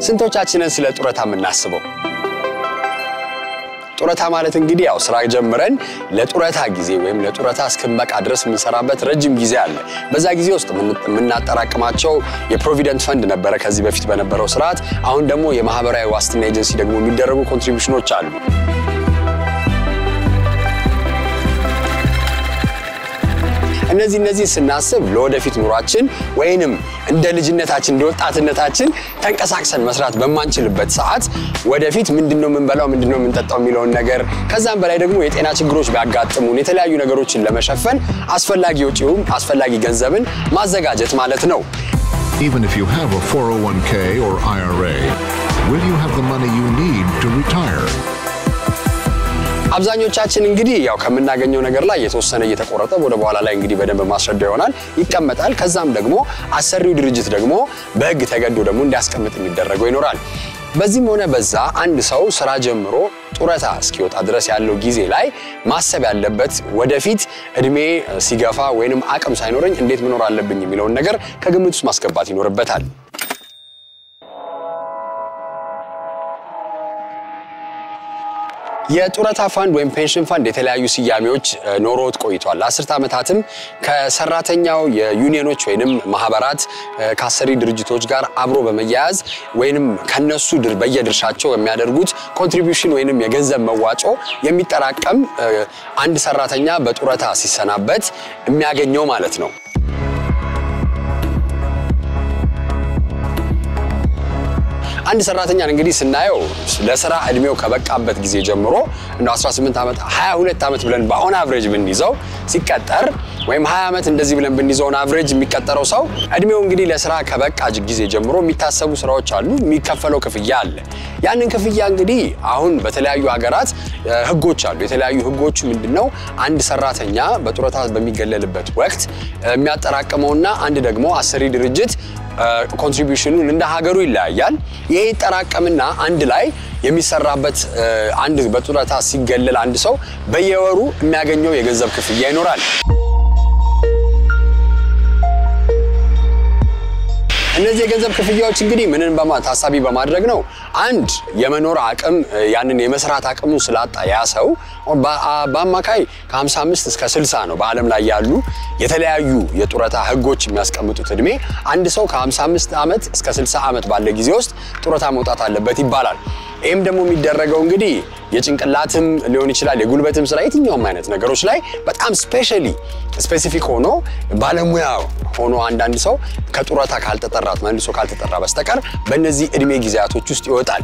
ስንቶቻችንን ስለ ጡረታ የምናስበው? ጡረታ ማለት እንግዲህ ያው ስራ ጀምረን ለጡረታ ጊዜ ወይም ለጡረታ እስክንበቃ ድረስ የምንሰራበት ረጅም ጊዜ አለ። በዛ ጊዜ ውስጥ የምናጠራቅማቸው የፕሮቪደንት ፈንድ ነበረ ከዚህ በፊት በነበረው ስርዓት። አሁን ደግሞ የማህበራዊ ዋስትና ኤጀንሲ ደግሞ የሚደረጉ ኮንትሪቢሽኖች አሉ። እነዚህ እነዚህ ስናስብ ለወደፊት ኑሯችን ወይንም እንደ ልጅነታችን እንደ ወጣትነታችን ተንቀሳቅሰን መስራት በማንችልበት ሰዓት ወደፊት ምንድነው የምንበላው ምንድነው የምንጠጣው የሚለውን ነገር ከዛም በላይ ደግሞ የጤና ችግሮች ቢያጋጥሙን የተለያዩ ነገሮችን ለመሸፈን አስፈላጊ ወጪውም አስፈላጊ ገንዘብን ማዘጋጀት ማለት ነው። Even if you have a 401k or IRA, will you have the money you need to retire? አብዛኞቻችን እንግዲህ ያው ከምናገኘው ነገር ላይ የተወሰነ እየተቆረጠ ወደ በኋላ ላይ እንግዲህ በደንብ ማስረዳ ይሆናል ይቀመጣል። ከዛም ደግሞ አሰሪው ድርጅት ደግሞ በሕግ ተገዶ ደግሞ እንዲያስቀምጥ የሚደረገው ይኖራል። በዚህም ሆነ በዛ አንድ ሰው ስራ ጀምሮ ጡረታ እስኪወጣ ድረስ ያለው ጊዜ ላይ ማሰብ ያለበት ወደፊት እድሜ ሲገፋ ወይንም አቅም ሳይኖረኝ እንዴት መኖር አለብኝ የሚለውን ነገር ከግምት ውስጥ ማስገባት ይኖርበታል። የጡረታ ፋንድ ወይም ፔንሽን ፋንድ የተለያዩ ስያሜዎች ኖሮት ቆይቷል። ለአስርተ ዓመታትም ከሰራተኛው የዩኒየኖች ወይንም ማህበራት ከአሰሪ ድርጅቶች ጋር አብሮ በመያያዝ ወይንም ከነሱ ድር በየድርሻቸው የሚያደርጉት ኮንትሪቢዩሽን ወይንም የገንዘብ መዋጮ የሚጠራቀም አንድ ሰራተኛ በጡረታ ሲሰናበት የሚያገኘው ማለት ነው። አንድ ሰራተኛን እንግዲህ ስናየው ለስራ እድሜው ከበቃበት ጊዜ ጀምሮ እንደ 18 ዓመት 22 ዓመት ብለን በአሁን አቭሬጅ ብንይዘው ሲቀጠር ወይም 20 ዓመት እንደዚህ ብለን ብንይዘውን አቭሬጅ የሚቀጠረው ሰው እድሜው እንግዲህ ለስራ ከበቃ ጊዜ ጀምሮ የሚታሰቡ ስራዎች አሉ፣ የሚከፈለው ክፍያ አለ። ያንን ክፍያ እንግዲህ አሁን በተለያዩ ሀገራት ህጎች አሉ። የተለያዩ ህጎቹ ምንድነው? አንድ ሰራተኛ በጡረታ በሚገለልበት ወቅት የሚያጠራቅመውና አንድ ደግሞ አሰሪ ድርጅት ኮንትሪቢዩሽኑን እንደ ሀገሩ ይለያያል። ይሄ ይጠራቀምና አንድ ላይ የሚሰራበት አንድ በጡረታ ሲገለል አንድ ሰው በየወሩ የሚያገኘው የገንዘብ ክፍያ ይኖራል። እነዚህ የገንዘብ ክፍያዎች እንግዲህ ምንን በማ ታሳቢ በማድረግ ነው? አንድ የመኖር አቅም ያንን የመስራት አቅሙ ስላጣ ያ ሰው በአማካይ ከ55 እስከ 60 ነው በዓለም ላይ ያሉ የተለያዩ የጡረታ ህጎች የሚያስቀምጡት እድሜ አንድ ሰው ከ55 ዓመት እስከ 60 ዓመት ባለ ጊዜ ውስጥ ጡረታ መውጣት አለበት ይባላል። ይህም ደግሞ የሚደረገው እንግዲህ የጭንቅላትም ሊሆን ይችላል የጉልበትም ስራ የትኛውም አይነት ነገሮች ላይ በጣም ስፔሻሊ ስፔሲፊክ ሆኖ ባለሙያ ሆኖ አንዳንድ ሰው ከጡረታ ካልተጠራት መልሶ ካልተጠራ በስተቀር በእነዚህ እድሜ ጊዜያቶች ውስጥ ይወጣል።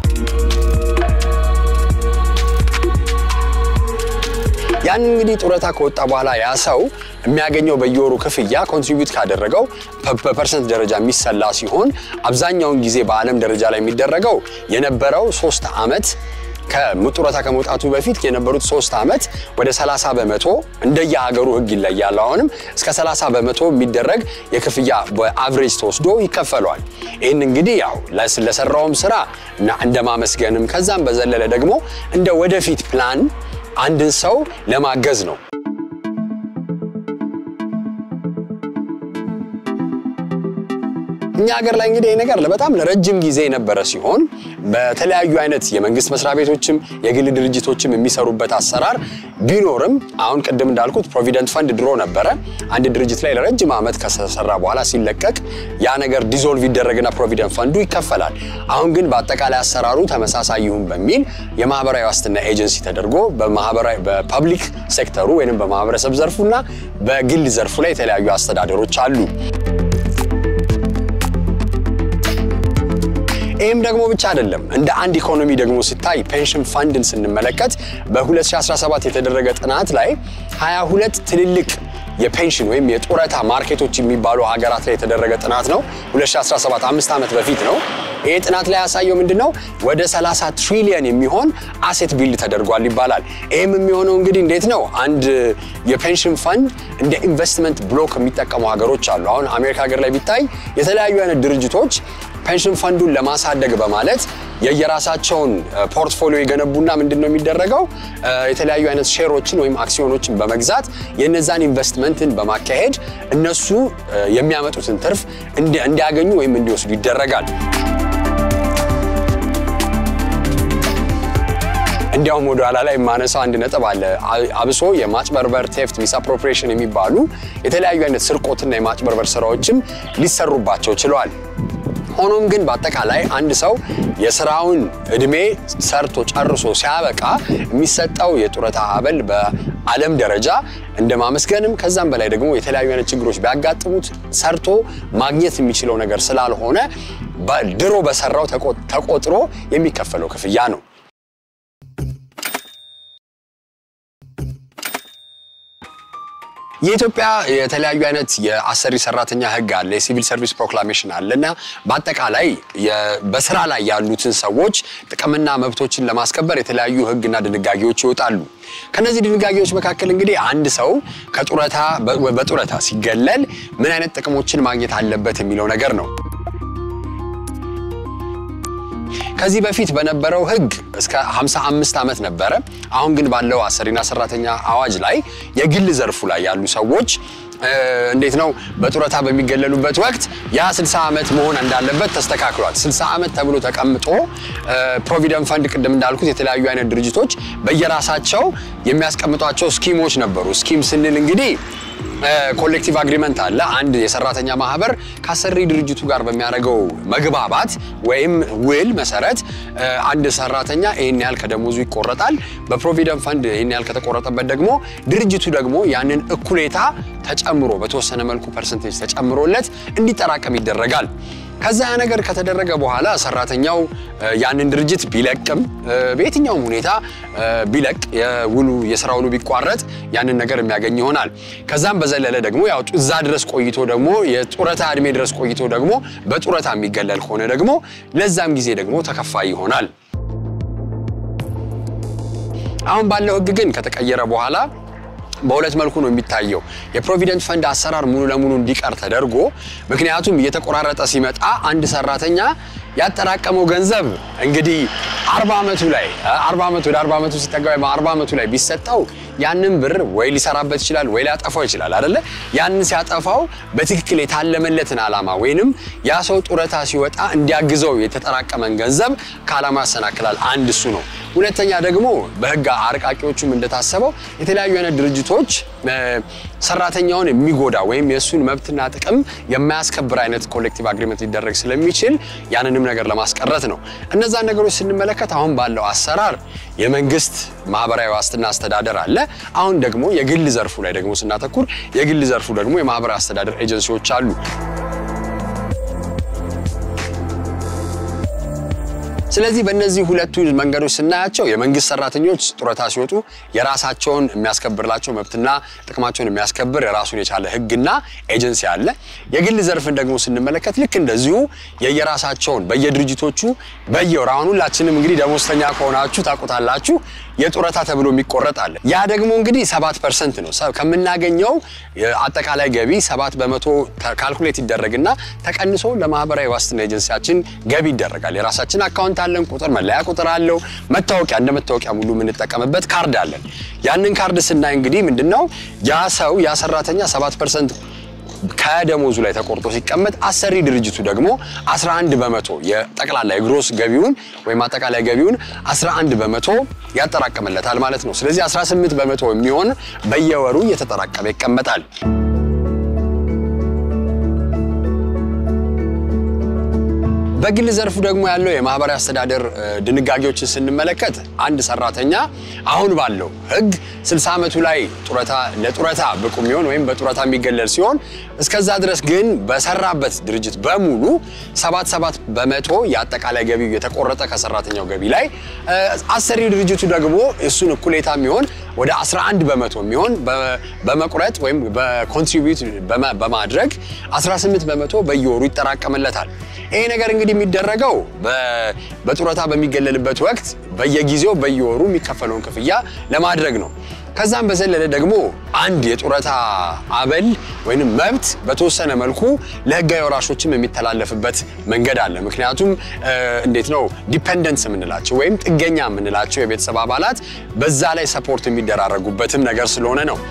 ያን እንግዲህ ጡረታ ከወጣ በኋላ ያ ሰው የሚያገኘው በየወሩ ክፍያ ኮንትሪቢዩት ካደረገው በፐርሰንት ደረጃ የሚሰላ ሲሆን አብዛኛውን ጊዜ በዓለም ደረጃ ላይ የሚደረገው የነበረው ሶስት ዓመት ከጡረታ ከመውጣቱ በፊት የነበሩት ሶስት ዓመት ወደ 30 በመቶ እንደየሀገሩ ህግ ይለያል። አሁንም እስከ 30 በመቶ የሚደረግ የክፍያ በአቭሬጅ ተወስዶ ይከፈለዋል። ይህን እንግዲህ ያው ለሰራውም ስራ እንደ ማመስገንም ከዛም በዘለለ ደግሞ እንደ ወደፊት ፕላን አንድን ሰው ለማገዝ ነው። እኛ ሀገር ላይ እንግዲህ ይህ ነገር በጣም ለረጅም ጊዜ የነበረ ሲሆን በተለያዩ አይነት የመንግስት መስሪያ ቤቶችም የግል ድርጅቶችም የሚሰሩበት አሰራር ቢኖርም አሁን ቅድም እንዳልኩት ፕሮቪደንት ፈንድ ድሮ ነበረ። አንድ ድርጅት ላይ ለረጅም ዓመት ከሰራ በኋላ ሲለቀቅ ያ ነገር ዲዞልቭ ይደረግና ፕሮቪደንት ፈንዱ ይከፈላል። አሁን ግን በአጠቃላይ አሰራሩ ተመሳሳይ ይሁን በሚል የማህበራዊ ዋስትና ኤጀንሲ ተደርጎ በማህበራዊ በፐብሊክ ሴክተሩ ወይም በማህበረሰብ ዘርፉና በግል ዘርፉ ላይ የተለያዩ አስተዳደሮች አሉ። ይህም ደግሞ ብቻ አይደለም። እንደ አንድ ኢኮኖሚ ደግሞ ሲታይ ፔንሽን ፋንድን ስንመለከት በ2017 የተደረገ ጥናት ላይ 22 ትልልቅ የፔንሽን ወይም የጡረታ ማርኬቶች የሚባሉ ሀገራት ላይ የተደረገ ጥናት ነው። 2017 አምስት ዓመት በፊት ነው። ይህ ጥናት ላይ ያሳየው ምንድን ነው? ወደ 30 ትሪሊየን የሚሆን አሴት ቢልድ ተደርጓል ይባላል። ይህም የሚሆነው እንግዲህ እንዴት ነው? አንድ የፔንሽን ፈንድ እንደ ኢንቨስትመንት ብሎክ የሚጠቀሙ ሀገሮች አሉ። አሁን አሜሪካ ሀገር ላይ ቢታይ የተለያዩ አይነት ድርጅቶች ፔንሽን ፈንዱን ለማሳደግ በማለት የየራሳቸውን ፖርትፎሊዮ የገነቡና ምንድን ነው የሚደረገው የተለያዩ አይነት ሼሮችን ወይም አክሲዮኖችን በመግዛት የነዛን ኢንቨስትመንትን በማካሄድ እነሱ የሚያመጡትን ትርፍ እንዲያገኙ ወይም እንዲወስዱ ይደረጋል። እንዲያውም ወደ ኋላ ላይ የማነሳው አንድ ነጥብ አለ። አብሶ የማጭበርበር ቴፍት፣ ሚስ አፕሮፕሪዬሽን የሚባሉ የተለያዩ አይነት ስርቆትና የማጭበርበር ስራዎችም ሊሰሩባቸው ችለዋል። ሆኖም ግን በአጠቃላይ አንድ ሰው የስራውን እድሜ ሰርቶ ጨርሶ ሲያበቃ የሚሰጠው የጡረታ አበል በዓለም ደረጃ እንደ ማመስገንም ከዛም በላይ ደግሞ የተለያዩ አይነት ችግሮች ቢያጋጥሙት ሰርቶ ማግኘት የሚችለው ነገር ስላልሆነ ድሮ በሰራው ተቆጥሮ የሚከፈለው ክፍያ ነው። የኢትዮጵያ የተለያዩ አይነት የአሰሪ ሰራተኛ ህግ አለ፣ የሲቪል ሰርቪስ ፕሮክላሜሽን አለ እና በአጠቃላይ በስራ ላይ ያሉትን ሰዎች ጥቅምና መብቶችን ለማስከበር የተለያዩ ህግና ድንጋጌዎች ይወጣሉ። ከነዚህ ድንጋጌዎች መካከል እንግዲህ አንድ ሰው ከጡረታ በጡረታ ሲገለል ምን አይነት ጥቅሞችን ማግኘት አለበት የሚለው ነገር ነው። ከዚህ በፊት በነበረው ህግ እስከ 55 ዓመት ነበረ። አሁን ግን ባለው አሰሪና ሰራተኛ አዋጅ ላይ የግል ዘርፉ ላይ ያሉ ሰዎች እንዴት ነው በጡረታ በሚገለሉበት ወቅት ያ 60 ዓመት መሆን እንዳለበት ተስተካክሏል። 60 ዓመት ተብሎ ተቀምጦ ፕሮቪደንት ፈንድ ቅድም እንዳልኩት የተለያዩ አይነት ድርጅቶች በየራሳቸው የሚያስቀምጧቸው ስኪሞች ነበሩ። ስኪም ስንል እንግዲህ ኮሌክቲቭ አግሪመንት አለ። አንድ የሰራተኛ ማህበር ከአሰሪ ድርጅቱ ጋር በሚያደርገው መግባባት ወይም ውል መሰረት አንድ ሰራተኛ ይህን ያህል ከደሞዙ ይቆረጣል። በፕሮቪደንት ፈንድ ይህን ያህል ከተቆረጠበት ደግሞ ድርጅቱ ደግሞ ያንን እኩሌታ ተጨምሮ በተወሰነ መልኩ ፐርሰንቴጅ ተጨምሮለት እንዲጠራቀም ይደረጋል። ከዛ ያ ነገር ከተደረገ በኋላ ሰራተኛው ያንን ድርጅት ቢለቅም በየትኛውም ሁኔታ ቢለቅ የውሉ የስራ ውሉ ቢቋረጥ ያንን ነገር የሚያገኝ ይሆናል። ከዛም በዘለለ ደግሞ ያው እዛ ድረስ ቆይቶ ደግሞ የጡረታ እድሜ ድረስ ቆይቶ ደግሞ በጡረታ የሚገለል ከሆነ ደግሞ ለዛም ጊዜ ደግሞ ተከፋይ ይሆናል። አሁን ባለው ህግ ግን ከተቀየረ በኋላ በሁለት መልኩ ነው የሚታየው። የፕሮቪደንት ፈንድ አሰራር ሙሉ ለሙሉ እንዲቀር ተደርጎ ምክንያቱም እየተቆራረጠ ሲመጣ አንድ ሰራተኛ ያጠራቀመው ገንዘብ እንግዲህ አርባ ዓመቱ ላይ አርባ ዓመቱ ወደ አርባ ዓመቱ ሲጠጋ ወይም አርባ ዓመቱ ላይ ቢሰጠው ያንን ብር ወይ ሊሰራበት ይችላል ወይ ሊያጠፋው ይችላል አይደለ? ያንን ሲያጠፋው በትክክል የታለመለትን ዓላማ ወይንም ያ ሰው ጡረታ ሲወጣ እንዲያግዘው የተጠራቀመን ገንዘብ ከዓላማ ያሰናክላል። አንድ እሱ ነው። ሁለተኛ ደግሞ በህግ አርቃቂዎቹም እንደታሰበው የተለያዩ አይነት ድርጅቶች ሰራተኛውን የሚጎዳ ወይም የእሱን መብትና ጥቅም የማያስከብር አይነት ኮሌክቲቭ አግሪመንት ሊደረግ ስለሚችል ያንንም ነገር ለማስቀረት ነው። እነዛን ነገሮች ስንመለከት አሁን ባለው አሰራር የመንግስት ማህበራዊ ዋስትና አስተዳደር አለ። አሁን ደግሞ የግል ዘርፉ ላይ ደግሞ ስናተኩር የግል ዘርፉ ደግሞ የማህበራዊ አስተዳደር ኤጀንሲዎች አሉ። ስለዚህ በእነዚህ ሁለቱ መንገዶች ስናያቸው የመንግስት ሰራተኞች ጡረታ ሲወጡ የራሳቸውን የሚያስከብርላቸው መብትና ጥቅማቸውን የሚያስከብር የራሱን የቻለ ህግና ኤጀንሲ አለ። የግል ዘርፍን ደግሞ ስንመለከት ልክ እንደዚሁ የየራሳቸውን በየድርጅቶቹ በየወር አሁን ሁላችንም እንግዲህ ደሞዝተኛ ከሆናችሁ ታውቁታላችሁ የጡረታ ተብሎ የሚቆረጥ አለ። ያ ደግሞ እንግዲህ ሰባት ፐርሰንት ነው ከምናገኘው አጠቃላይ ገቢ ሰባት በመቶ ካልኩሌት ይደረግና ተቀንሶ ለማህበራዊ ዋስትና ኤጀንሲያችን ገቢ ይደረጋል። የራሳችን አካውንት አለን፣ ቁጥር መለያ ቁጥር አለው፣ መታወቂያ እንደ መታወቂያ ሙሉ የምንጠቀምበት ካርድ አለን። ያንን ካርድ ስናይ እንግዲህ ምንድነው ያ ሰው ያ ሰራተኛ ሰባት ፐርሰንት ከደሞዙ ላይ ተቆርጦ ሲቀመጥ አሰሪ ድርጅቱ ደግሞ 11 በመቶ የጠቅላላ የግሮስ ገቢውን ወይም አጠቃላይ ገቢውን 11 በመቶ ያጠራቅምለታል ማለት ነው። ስለዚህ 18 በመቶ የሚሆን በየወሩ እየተጠራቀመ ይቀመጣል። በግል ዘርፉ ደግሞ ያለው የማህበራዊ አስተዳደር ድንጋጌዎችን ስንመለከት አንድ ሰራተኛ አሁን ባለው ሕግ 60 ዓመቱ ላይ ጡረታ ለጡረታ ብቁ የሚሆን ወይም በጡረታ የሚገለል ሲሆን እስከዛ ድረስ ግን በሰራበት ድርጅት በሙሉ 77 በመቶ የአጠቃላይ ገቢው የተቆረጠ ከሰራተኛው ገቢ ላይ አሰሪ ድርጅቱ ደግሞ እሱን እኩሌታ የሚሆን ወደ 11 በመቶ የሚሆን በመቁረጥ ወይም በኮንትሪቢዩት በማድረግ 18 በመቶ በየወሩ ይጠራቀምለታል። ይሄ ነገር እንግዲህ የሚደረገው በጡረታ በሚገለልበት ወቅት በየጊዜው በየወሩ የሚከፈለውን ክፍያ ለማድረግ ነው። ከዛም በዘለለ ደግሞ አንድ የጡረታ አበል ወይም መብት በተወሰነ መልኩ ለህጋዊ ወራሾችም የሚተላለፍበት መንገድ አለ። ምክንያቱም እንዴት ነው ዲፔንደንስ የምንላቸው ወይም ጥገኛ የምንላቸው የቤተሰብ አባላት በዛ ላይ ሰፖርት የሚደራረጉበትም ነገር ስለሆነ ነው።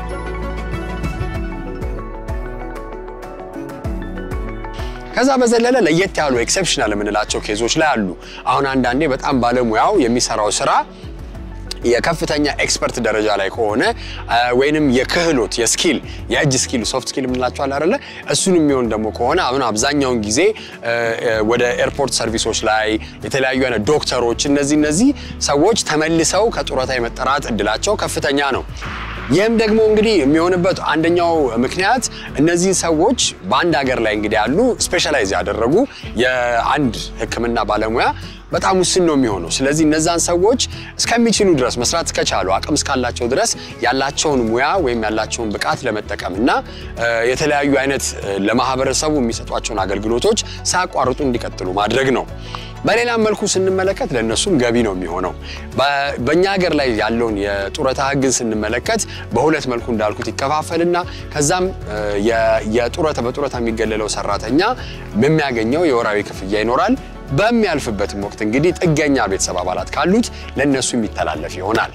ከዛ በዘለለ ለየት ያሉ ኤክሰፕሽናል የምንላቸው ኬዞች ላይ አሉ። አሁን አንዳንዴ በጣም ባለሙያው የሚሰራው ስራ የከፍተኛ ኤክስፐርት ደረጃ ላይ ከሆነ ወይንም የክህሎት የስኪል የእጅ ስኪል ሶፍት ስኪል የምንላቸዋል አይደለ እሱን የሚሆን ደግሞ ከሆነ አሁን አብዛኛውን ጊዜ ወደ ኤርፖርት ሰርቪሶች ላይ የተለያዩ አይነት ዶክተሮች እነዚህ እነዚህ ሰዎች ተመልሰው ከጡረታ የመጠራት እድላቸው ከፍተኛ ነው። ይህም ደግሞ እንግዲህ የሚሆንበት አንደኛው ምክንያት እነዚህን ሰዎች በአንድ ሀገር ላይ እንግዲህ ያሉ ስፔሻላይዝ ያደረጉ የአንድ ሕክምና ባለሙያ በጣም ውስን ነው የሚሆነው። ስለዚህ እነዛን ሰዎች እስከሚችሉ ድረስ መስራት እስከቻሉ አቅም እስካላቸው ድረስ ያላቸውን ሙያ ወይም ያላቸውን ብቃት ለመጠቀም እና የተለያዩ አይነት ለማህበረሰቡ የሚሰጧቸውን አገልግሎቶች ሳያቋርጡ እንዲቀጥሉ ማድረግ ነው። በሌላም መልኩ ስንመለከት ለእነሱም ገቢ ነው የሚሆነው። በእኛ ሀገር ላይ ያለውን የጡረታ ህግን ስንመለከት በሁለት መልኩ እንዳልኩት ይከፋፈልና ከዛም የጡረታ በጡረታ የሚገለለው ሰራተኛ የሚያገኘው የወራዊ ክፍያ ይኖራል። በሚያልፍበትም ወቅት እንግዲህ ጥገኛ ቤተሰብ አባላት ካሉት ለእነሱ የሚተላለፍ ይሆናል።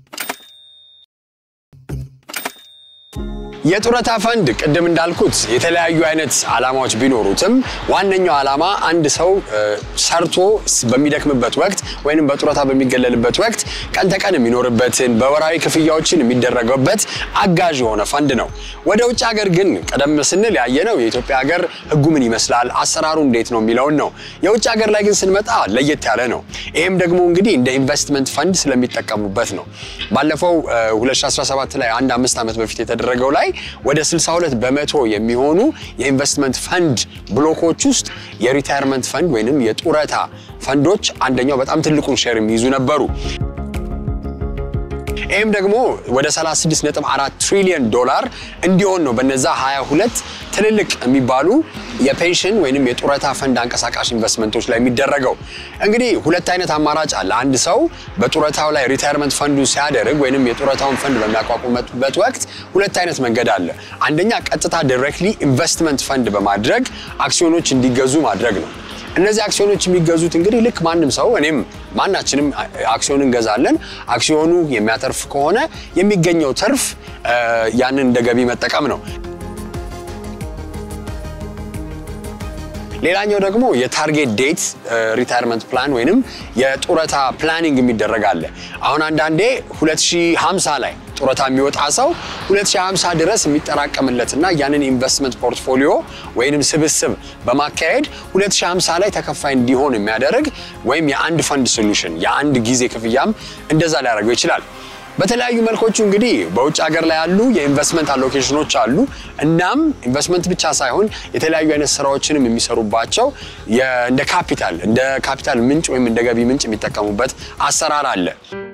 የጡረታ ፈንድ ቅድም እንዳልኩት የተለያዩ አይነት ዓላማዎች ቢኖሩትም ዋነኛው ዓላማ አንድ ሰው ሰርቶ በሚደክምበት ወቅት ወይንም በጡረታ በሚገለልበት ወቅት ቀን ተቀን የሚኖርበትን በወራዊ ክፍያዎችን የሚደረገበት አጋዥ የሆነ ፈንድ ነው። ወደ ውጭ ሀገር ግን ቀደም ስንል ያየነው የኢትዮጵያ ሀገር ህጉ ምን ይመስላል፣ አሰራሩ እንዴት ነው የሚለውን ነው። የውጭ ሀገር ላይ ግን ስንመጣ ለየት ያለ ነው። ይህም ደግሞ እንግዲህ እንደ ኢንቨስትመንት ፈንድ ስለሚጠቀሙበት ነው። ባለፈው 2017 ላይ አንድ አምስት ዓመት በፊት የተደረገው ላይ ወደ 62 በመቶ የሚሆኑ የኢንቨስትመንት ፈንድ ብሎኮች ውስጥ የሪታየርመንት ፈንድ ወይንም የጡረታ ፈንዶች አንደኛው በጣም ትልቁን ሼር የሚይዙ ነበሩ። ይህም ደግሞ ወደ 36.4 ትሪሊዮን ዶላር እንዲሆን ነው በነዛ 22 ትልልቅ የሚባሉ የፔንሽን ወይንም የጡረታ ፈንድ አንቀሳቃሽ ኢንቨስትመንቶች ላይ የሚደረገው። እንግዲህ ሁለት አይነት አማራጭ አለ። አንድ ሰው በጡረታው ላይ ሪታየርመንት ፈንዱ ሲያደርግ ወይንም የጡረታውን ፈንድ በሚያቋቁምበት ወቅት ሁለት አይነት መንገድ አለ። አንደኛ ቀጥታ ዳይሬክትሊ ኢንቨስትመንት ፈንድ በማድረግ አክሲዮኖች እንዲገዙ ማድረግ ነው። እነዚህ አክሲዮኖች የሚገዙት እንግዲህ ልክ ማንም ሰው እኔም ማናችንም አክሲዮን እንገዛለን። አክሲዮኑ የሚያተርፍ ከሆነ የሚገኘው ትርፍ ያንን እንደ ገቢ መጠቀም ነው። ሌላኛው ደግሞ የታርጌት ዴት ሪታየርመንት ፕላን ወይንም የጡረታ ፕላኒንግ የሚደረግ አለ። አሁን አንዳንዴ 2050 ላይ ጡረታ የሚወጣ ሰው 2050 ድረስ የሚጠራቀምለትና ያንን ኢንቨስትመንት ፖርትፎሊዮ ወይንም ስብስብ በማካሄድ 2050 ላይ ተከፋይ እንዲሆን የሚያደርግ ወይም የአንድ ፈንድ ሶሉሽን የአንድ ጊዜ ክፍያም እንደዛ ሊያደርገው ይችላል። በተለያዩ መልኮቹ እንግዲህ በውጭ ሀገር ላይ ያሉ የኢንቨስትመንት አሎኬሽኖች አሉ። እናም ኢንቨስትመንት ብቻ ሳይሆን የተለያዩ አይነት ስራዎችንም የሚሰሩባቸው እንደ ካፒታል እንደ ካፒታል ምንጭ ወይም እንደ ገቢ ምንጭ የሚጠቀሙበት አሰራር አለ።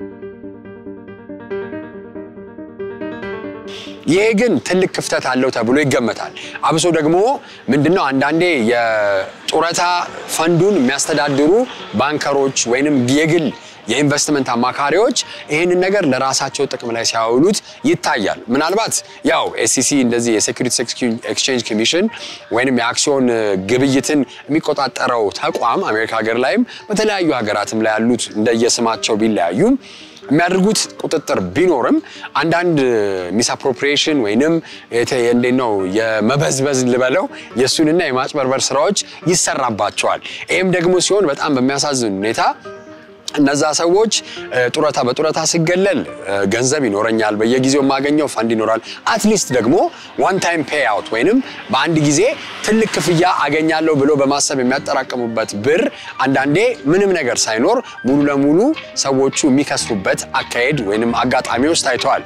ይሄ ግን ትልቅ ክፍተት አለው ተብሎ ይገመታል። አብሶ ደግሞ ምንድነው አንዳንዴ የጡረታ ፈንዱን የሚያስተዳድሩ ባንከሮች ወይንም የግል የኢንቨስትመንት አማካሪዎች ይህንን ነገር ለራሳቸው ጥቅም ላይ ሲያውሉት ይታያል። ምናልባት ያው ኤስሲሲ እንደዚህ የሴኩሪቲስ ኤክስቼንጅ ኮሚሽን ወይንም የአክሲዮን ግብይትን የሚቆጣጠረው ተቋም አሜሪካ ሀገር ላይም በተለያዩ ሀገራትም ላይ ያሉት እንደየስማቸው ቢለያዩም የሚያደርጉት ቁጥጥር ቢኖርም አንዳንድ ሚስ አፕሮፕሪዬሽን ወይንም እንዴት ነው የመበዝበዝ ልበለው የእሱንና የማጭበርበር ስራዎች ይሰራባቸዋል። ይህም ደግሞ ሲሆን በጣም በሚያሳዝን ሁኔታ እነዛ ሰዎች ጡረታ በጡረታ ሲገለል ገንዘብ ይኖረኛል፣ በየጊዜው የማገኘው ፈንድ ይኖራል። አትሊስት ደግሞ ዋን ታይም ፔይ አውት ወይንም በአንድ ጊዜ ትልቅ ክፍያ አገኛለሁ ብሎ በማሰብ የሚያጠራቅሙበት ብር አንዳንዴ ምንም ነገር ሳይኖር ሙሉ ለሙሉ ሰዎቹ የሚከስሩበት አካሄድ ወይንም አጋጣሚዎች ታይተዋል።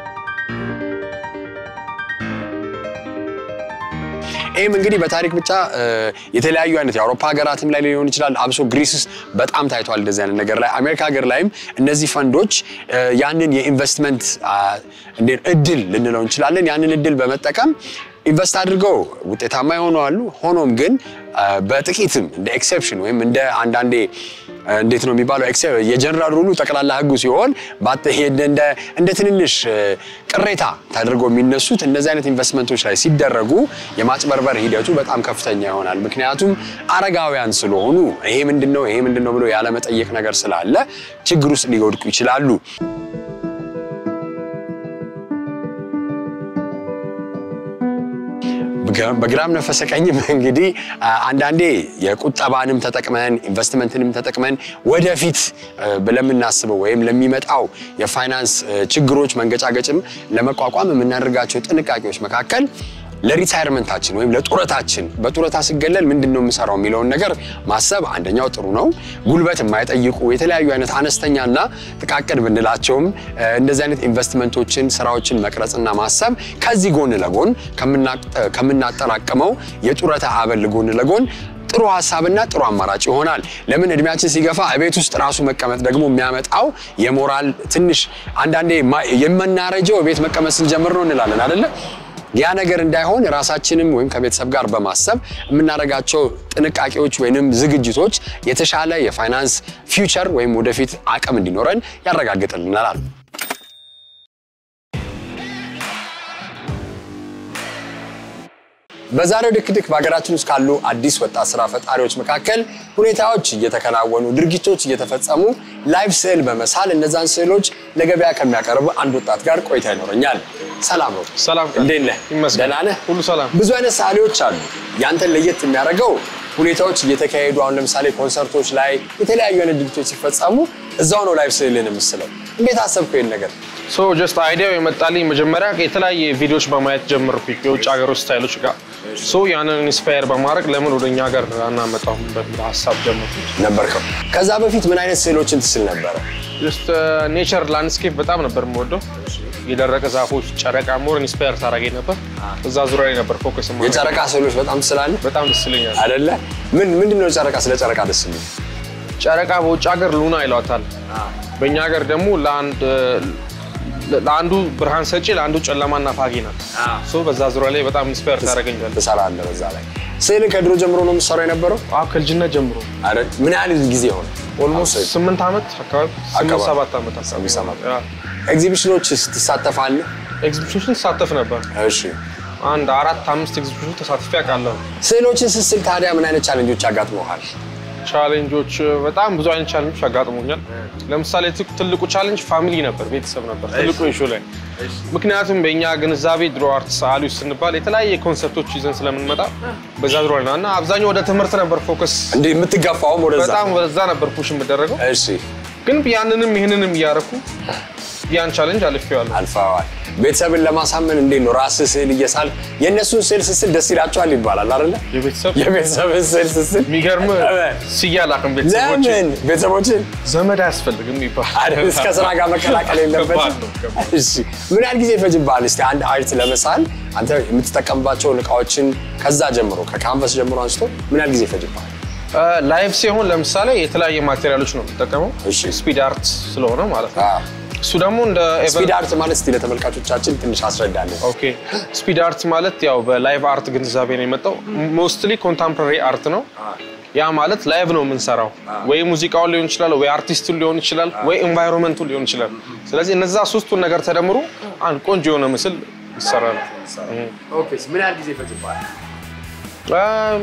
ይህም እንግዲህ በታሪክ ብቻ የተለያዩ አይነት የአውሮፓ ሀገራትም ላይ ሊሆን ይችላል። አብሶ ግሪስ ውስጥ በጣም ታይቷል እንደዚህ አይነት ነገር ላይ። አሜሪካ ሀገር ላይም እነዚህ ፈንዶች ያንን የኢንቨስትመንት እድል ልንለው እንችላለን። ያንን እድል በመጠቀም ኢንቨስት አድርገው ውጤታማ የሆኑ አሉ። ሆኖም ግን በጥቂትም እንደ ኤክሴፕሽን ወይም እንደ አንዳንዴ እንዴት ነው የሚባለው የጀነራል ሩሉ ጠቅላላ ህጉ ሲሆን እንደ ትንንሽ ቅሬታ ተደርገው የሚነሱት እነዚህ አይነት ኢንቨስትመንቶች ላይ ሲደረጉ የማጭበርበር ሂደቱ በጣም ከፍተኛ ይሆናል። ምክንያቱም አረጋውያን ስለሆኑ ይሄ ምንድን ነው ይሄ ምንድን ነው ብሎ ያለመጠየቅ ነገር ስላለ ችግር ውስጥ ሊወድቁ ይችላሉ። ገ- በግራም ነፈሰ ቀኝም እንግዲህ አ፣ አንዳንዴ የቁጠባንም ተጠቅመን ኢንቨስትመንትንም ተጠቅመን ወደፊት እ፣ ለምናስበው ወይም ለሚመጣው የፋይናንስ እ፣ ችግሮች መንገጫገጭም ለመቋቋም የምናደርጋቸው ጥንቃቄዎች መካከል ለሪታይርመንታችን ወይም ለጡረታችን በጡረታ ስገለል ምንድን ነው የምሰራው የሚለውን ነገር ማሰብ አንደኛው ጥሩ ነው። ጉልበት የማይጠይቁ የተለያዩ አይነት አነስተኛና ጥቃቅን ብንላቸውም እ፣ እንደዚህ አይነት ኢንቨስትመንቶችን ስራዎችን መቅረጽና ማሰብ ከዚህ ጎን ለጎን ከምናቅ- ከምናጠራቅመው የጡረታ አበል ጎን ለጎን ጥሩ ሀሳብና ጥሩ አማራጭ ይሆናል። ለምን እድሜያችን ሲገፋ ቤት ውስጥ ራሱ መቀመጥ ደግሞ የሚያመጣው የሞራል ትንሽ አንዳንዴ ማ- የምናረጀው ቤት መቀመጥ ስንጀምር ነው እንላለን አይደለ? ያ ነገር እንዳይሆን ራሳችንም ወይም ከቤተሰብ ጋር በማሰብ የምናደርጋቸው ጥንቃቄዎች ወይንም ዝግጅቶች የተሻለ የፋይናንስ ፊውቸር ወይም ወደፊት አቅም እንዲኖረን ያረጋግጥልናል። በዛሬው ድክድክ በሀገራችን ውስጥ ካሉ አዲስ ወጣት ስራ ፈጣሪዎች መካከል ሁኔታዎች እየተከናወኑ ድርጊቶች እየተፈጸሙ ላይቭ ስዕል በመሳል እነዛን ስዕሎች ለገበያ ከሚያቀርብ አንድ ወጣት ጋር ቆይታ ይኖረኛል። ሰላም ነው። ሰላም ቀን። እንዴት ነህ? ይመስገን። ደህና ነህ? ሁሉ ሰላም። ብዙ አይነት ሰዓሊዎች አሉ። ያንተን ለየት የሚያደርገው ሁኔታዎች እየተካሄዱ አሁን ለምሳሌ ኮንሰርቶች ላይ የተለያዩ አይነት ድርጊቶች ሲፈጸሙ እዛው ነው ላይቭ ስዕልን የምስለው። እንዴት አሰብከው ይህን ነገር? ሶ ጀስት አይዲያው የመጣልኝ መጀመሪያ የተለያየ ቪዲዮዎች በማየት ጀመርኩኝ የውጭ ሀገሮች ስታይሎች ጋር ሶ ያንን ኢንስፓየር በማድረግ ለምን ወደ እኛ ሀገር አናመጣውም በሚል ሀሳብ ጀመርኩ። ነበርከው። ከዛ በፊት ምን አይነት ስዕሎችን ትስል ነበረ? ጀስት ኔቸር ላንድስኬፕ በጣም ነበር የምወደው። የደረቀ ዛፎች፣ ጨረቃ ሞር ኢንስፓየር ታደርገኝ ነበር። እዛ ዙሪያ ላይ ነበር ፎከስ የማደርገው። የጨረቃ ስዕሎች በጣም ትስላለህ በጣም ደስ ይለኛል። አይደለ? ምን ምንድን ነው ጨረቃ? ስለ ጨረቃ ደስ የሚል ጨረቃ በውጭ ሀገር ሉና ይሏታል። በእኛ ሀገር ደግሞ ለአንድ ለአንዱ ብርሃን ሰጪ ለአንዱ ጨለማና ፋጊ ናት። ሶ በዛ ዙሪያ ላይ በጣም ኢንስፓየር ታደርገኛል። ትሰራለህ በዛ ላይ። ስዕልን ከድሮ ጀምሮ ነው የምትሰራው የነበረው? አዎ ከልጅነት ጀምሮ አይደል? ምን ያህል ጊዜ ሆነ? ኦልሞስት ስምንት ዓመት አካባቢ ስምንት አካባቢ። ሰባት ዓመት ስምንት ሰባት። አካባቢ ኤግዚቢሽኖች ትሳተፋለህ? ኤግዚቢሽኖችን ተሳተፍ ነበር። እሺ። አንድ አራት አምስት ኤግዚቢሽኖች ተሳትፌ አውቃለሁ። ስዕሎችን ስስል ታዲያ ምን አይነት ቻሌንጆች ያጋጥመዋል? ቻሌንጆች በጣም ብዙ አይነት ቻሌንጆች አጋጥሞኛል። ለምሳሌ ት- ትልቁ ቻሌንጅ ፋሚሊ ነበር፣ ቤተሰብ ነበር ትልቁ ኢሹ ላይ። ምክንያቱም በእኛ ግንዛቤ ድሮ አርት ሰዓሊዎች ስንባል የተለያየ ኮንሰፕቶች ይዘን ስለምንመጣ በዛ ድሮ እና እና አብዛኛው ወደ ትምህርት ነበር ፎከስ፣ እንዴ የምትጋፋውም ወደዛ? በጣም ወደዛ ነበር ፑሽ የምደረገው። እሺ። ግን ያንንም ይህንንም እያረኩ ያን ቻሌንጅ አልፌዋለሁ። አልፈዋል። ቤተሰብን ለማሳመን እንዴት ነው ራስህ ስዕል እየሳል የእነሱን ስዕል ስስል ደስ ይላቸዋል ይባላል አይደለ? የቤተሰብ የቤተሰብን ስዕል ስስል የሚገርም ስያላቅም ቤተሰቦች ለምን ቤተሰቦችን ዘመድ አያስፈልግም ይባል አይደል እስከ ስራ ጋር መቀላቀል ከባድ የለበትም። ነው፣ ከባድ እሺ ምን ያህል ጊዜ ይፈጅብሃል? እስቲ አንድ አርት ለመሳል አንተ የምትጠቀምባቸውን እቃዎችን ከዛ ጀምሮ ከካንቨስ ጀምሮ አንስቶ ምን ያህል ጊዜ ይፈጅብሃል? ላይቭ ሲሆን ለምሳሌ የተለያየ ማቴሪያሎች ነው የምጠቀመው። እሺ። ስፒድ አርት ስለሆነ ማለት ነው። አዎ። እሱ ደግሞ እንደ ስፒድ አርት ማለት እስቲ ለተመልካቾቻችን ትንሽ አስረዳለን። ኦኬ ስፒድ አርት ማለት ያው በላይቭ አርት ግንዛቤ ነው የመጣው። ሞስትሊ ኮንታምፖራሪ አርት ነው። ያ ማለት ላይቭ ነው የምንሰራው። ወይ ሙዚቃውን ሊሆን ይችላል፣ ወይ አርቲስቱን ሊሆን ይችላል፣ ወይ ኤንቫይሮንመንቱን ሊሆን ይችላል። ስለዚህ እነዛ ሶስቱን ነገር ተደምሮ አንድ ቆንጆ የሆነ ምስል ይሰራል። ምን ያህል ጊዜ ይፈጅብሃል? እም፣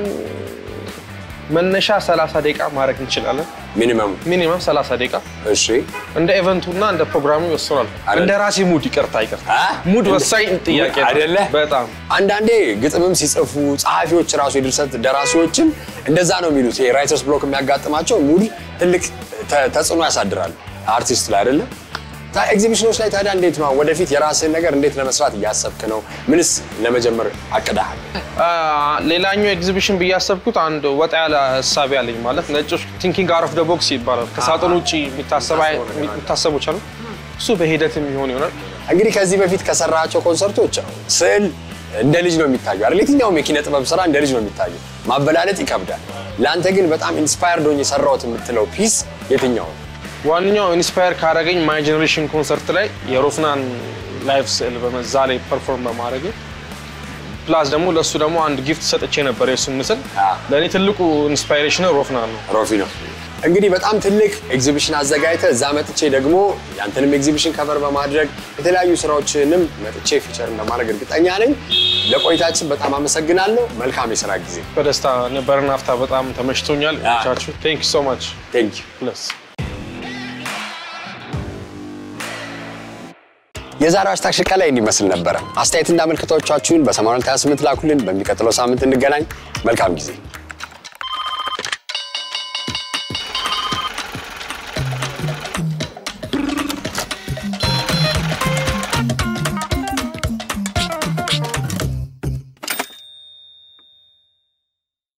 መነሻ 30 ደቂቃ ማድረግ እንችላለን። ሚኒመም ሚኒመም 30 ደቂቃ እሺ። እንደ ኢቨንቱ እና እንደ ፕሮግራሙ ይወስናል። አይደል? እንደ ራሴ ሙድ ይቅርታ ይቅርታ አ? ሙድ ወሳኝ ጥያቄ ነው። አይደለ? በጣም አንዳንዴ ግጥምም ሲጽፉ ጸሐፊዎች ራሱ የድርሰት ደራሲዎችም እንደዛ ነው የሚሉት። የራይተርስ ብሎክ የሚያጋጥማቸው ሙድ ትልቅ ተ- ተጽዕኖ ያሳድራል አርቲስት ላይ አይደለም። ታ- ኤግዚቢሽኖች ላይ ታዲያ እንዴት ነው ወደፊት የራስህን ነገር እንዴት ለመስራት እያሰብክ ነው? ምንስ ለመጀመር አቅዳሃል? አ፣ ሌላኛው ኤግዚቢሽን ብዬ ያሰብኩት አንድ ወጣ ያለ እሳቤ አለኝ። ማለት ነጮች ቲንኪንግ አውት ኦፍ ደ ቦክስ ይባላል። ከሳጥን ውጭ የሚታሰብ አይ- የሚታሰቦች አሉ። እሱ በሂደት የሚሆን ይሆናል። እንግዲህ ከዚህ በፊት ከሰራቸው ኮንሰርቶች ስዕል እንደ ልጅ ነው የሚታየው አይደል? የትኛውም የኪነ ጥበብ ስራ እንደ ልጅ ነው የሚታየው። ማበላለጥ ይከብዳል። ለአንተ ግን በጣም ኢንስፓየርድ ሆኜ የሰራሁት የምትለው ፒስ የትኛው ነው? ዋነኛው ኢንስፓየር ካደረገኝ ማይ ጀኔሬሽን ኮንሰርት ላይ የሮፍናን ላይቭ ስዕል በመዛ ላይ ፐርፎርም በማድረግ ፕላስ ደግሞ ለእሱ ደግሞ አንድ ጊፍት ሰጥቼ ነበር። የሱ ምስል አ። ለእኔ ትልቁ ኢንስፓይሬሽን ሮፍናን ነው። ሮፊ ነው። እንግዲህ በጣም ትልቅ ኤግዚቢሽን አዘጋጅተህ እዛ መጥቼ ደግሞ ያንተንም ኤግዚቢሽን ከቨር በማድረግ የተለያዩ ስራዎችንም መጥቼ ፊቸር እንደማድረግ እርግጠኛ ነኝ። ለቆይታችን በጣም አመሰግናለሁ። መልካም የስራ ጊዜ። በደስታ ነበረን። ሀፍታ በጣም ተመችቶኛል። አ። ቻችሁ ቴንክ ዩ ሶ ማች ቴንክ ዩ። ፕለስ የዛሬው ሃሽታግ ሽቀላ ይህን ይመስል ነበረ። አስተያየትና ምልክቶቻችሁን በ8228 ላኩልን። በሚቀጥለው ሳምንት እንገናኝ። መልካም ጊዜ